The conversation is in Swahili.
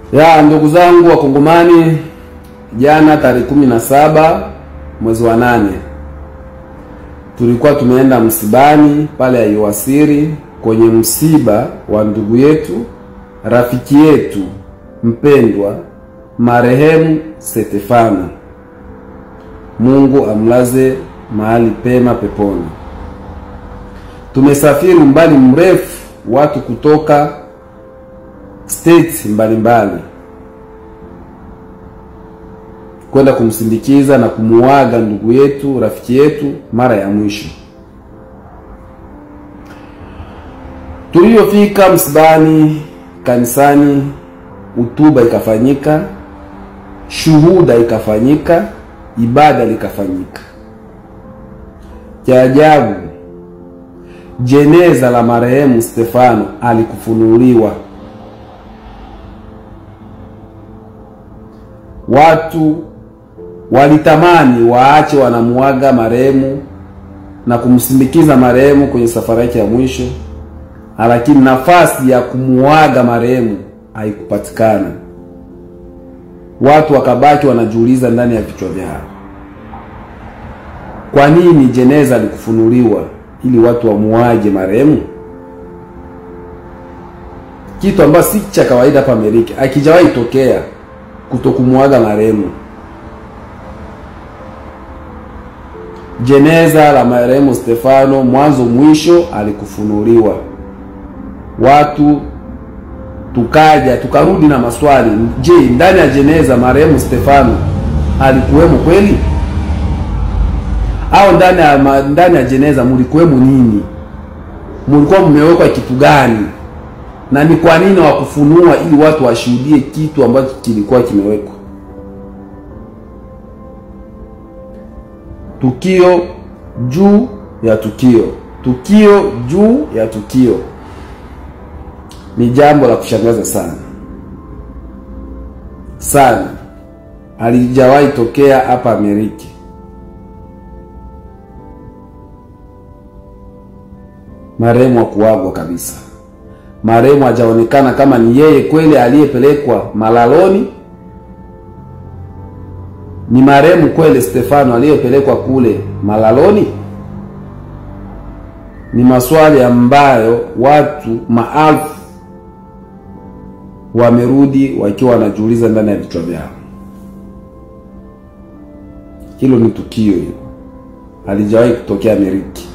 Ya ndugu zangu Wakongomani, jana tarehe kumi na saba mwezi wa nane tulikuwa tumeenda msibani pale Aiwasiri kwenye msiba wa ndugu yetu rafiki yetu mpendwa marehemu Stefano. Mungu amlaze mahali pema peponi. Tumesafiri umbali mrefu, watu kutoka states mbalimbali kwenda kumsindikiza na kumuaga ndugu yetu rafiki yetu mara ya mwisho. Tuliyofika msibani, kanisani, utuba ikafanyika, shuhuda ikafanyika, ibada likafanyika. Cha ajabu, jeneza la marehemu Stefano alikufunuliwa. Watu walitamani waache wanamuaga marehemu na kumsindikiza marehemu kwenye safari yake ya mwisho, lakini nafasi ya kumuaga marehemu haikupatikana. Watu wakabaki wanajiuliza ndani ya vichwa vyao, kwa nini jeneza likufunuliwa ili watu wamuaje marehemu? Kitu ambacho si cha kawaida hapa Amerika, akijawahi tokea kutokumuaga marehemu. Jeneza la marehemu Stefano mwanzo mwisho alikufunuliwa. Watu tukaja tukarudi na maswali, je, ndani ya jeneza marehemu Stefano alikuwemo kweli? Au ndani ya ndani ya jeneza mlikuwemo nini? Mlikuwa mmewekwa kitu gani? Na ni kwa nini wakufunua ili watu washuhudie kitu ambacho kilikuwa kimewekwa? Tukio juu ya tukio, tukio juu ya tukio, ni jambo la kushangaza sana sana, halijawahi tokea hapa Amerika. Marehemu hakuagwa kabisa. Marehemu hajaonekana kama ni yeye kweli aliyepelekwa malaloni ni marehemu kweli Stefano aliyepelekwa kule malaloni? Ni maswali ambayo watu maelfu wamerudi wakiwa wanajiuliza ndani ya vichwa vyao. Hilo ni tukio hilo, halijawahi kutokea Amerika.